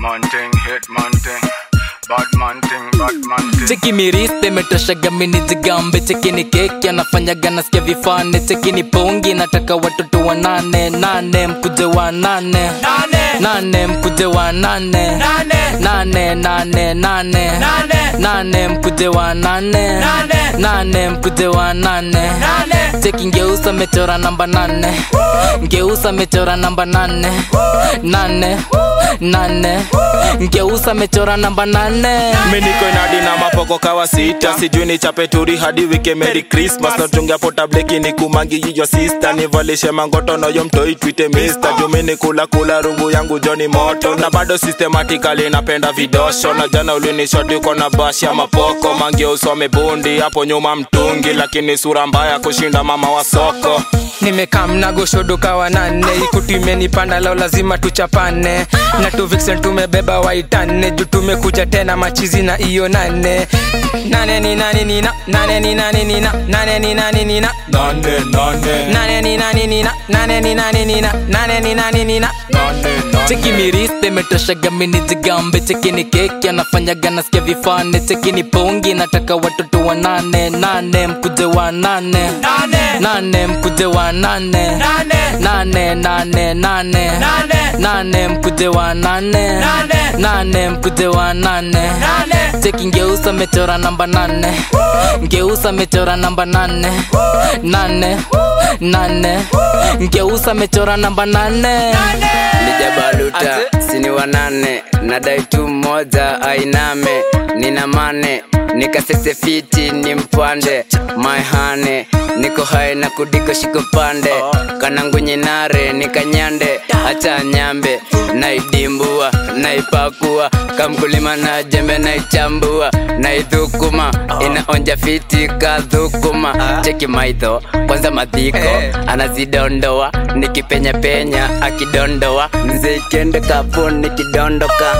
man thing, hit man thing. Bad man thing, bad man thing. cheki miriste imetoshaga mini jigambe cheki ni keki anafanyaga nasikia vifane cheki ni pongi nataka watoto wa nane nane mkuje wa nane nane mkuje wa nane nane nane nane nane mkuje wa nane nane mkuje wa nane cheki ngeusa mechora namba nane ngeusa mechora namba nane nane nane ngeusa mechora namba nane miniko inadi na mapoko kawa sita sijui ni chapeturi hadi wike merry christmas notungia potableki ni kumangi yiyo sista nivalishe mangoto noyo mtoi twite mister jumi ni kula kula rungu yangu joni moto na bado systematically napenda vidosho na jana ulinishoti uko na bashi ya mapoko mangi usome bundi hapo nyuma mtungi lakini sura mbaya kushinda mama wa soko nimekaa mnagoshodoka wanane ikutu imenipanda leo lazima tuchapane na tu vixen tumebeba waitane juu tumekuja tena machizi na iyo nane nane ni nani nina nane ni nani nina nane ni nani nina nane nane nane ni nani nina nane ni nani nina nane ni nani nina cheki miriste imetoshaga mini jigambe cheki ni keki anafanyaga nasikia vifane cheki ni pongi nataka watoto wa nane nane mkuje wa nane nane mkuje wa nane nane nane nane nane mkuje wa nane nane mkuje wa nane cheki ngeusa mechora namba nane ngeusa mechora namba nane nane nane ngeusa mechora namba nane lijabaluta sini wanane nadai tu mmoja ainame nina mane nikasese fiti ni mpande maihane niko hai na kudiko shiko pande kanangunyinare nikanyande acha nyambe naidimbua naipakua kamkulima na jembe naichambua naidhukuma inaonja fiti kadhukuma cheki maidho kwanza madhiko anazidondoa nikipenyapenya akidondoa mzee kende kapo nikidondoka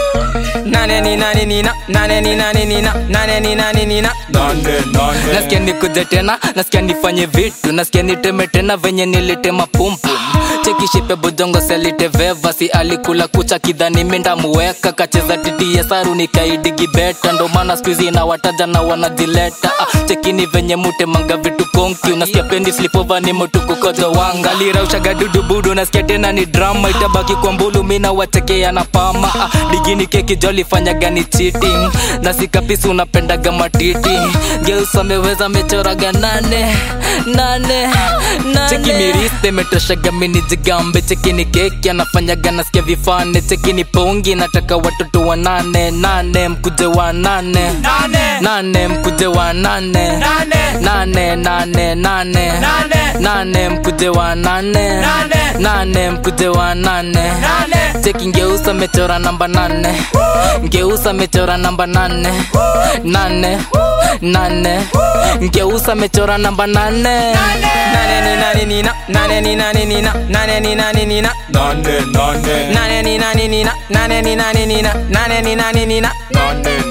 nane ni nani nina nane ni nani nina nane ni nani nina nane nane nasikia nikuje tena nasikia nifanye vitu nasikia niteme tena venye nilitema pumpu chekishipe bojongo selite veva si alikula kucha kidhani mindamuweka kacheza titie saru nikaidigi beta ndo maana skuizi na wataja na wanajileta ah, chekini venye mutemanga vitu konki unasikia pendi slipova ni motukukojo wanga liraushaga dudubudu nasikia tena ni drama itabaki kwa mbulu mina watekea na pama ah, digini keki jolifanyaga ni cheating na sikapisi unapendaga matiti geusa ameweza mechoraga nane nane nane cheki miriste imetoshaga mini jigambe cheki ni keki anafanyaga nasikia vifane cheki ni pongi nataka watoto wa nane nane mkuje wa nane nane mkuje wa nane nane nane nane nane mkuje wa nane nane mkuje wa nane cheki ngeusa mechora namba nane ngeusa mechora namba nane nane nane ngeusa mechora namba nane nane ni nani nina nane ni nani nina nane ni nani nina nane nane nane ni nani nina nane ni nani nina nane ni nani nina nane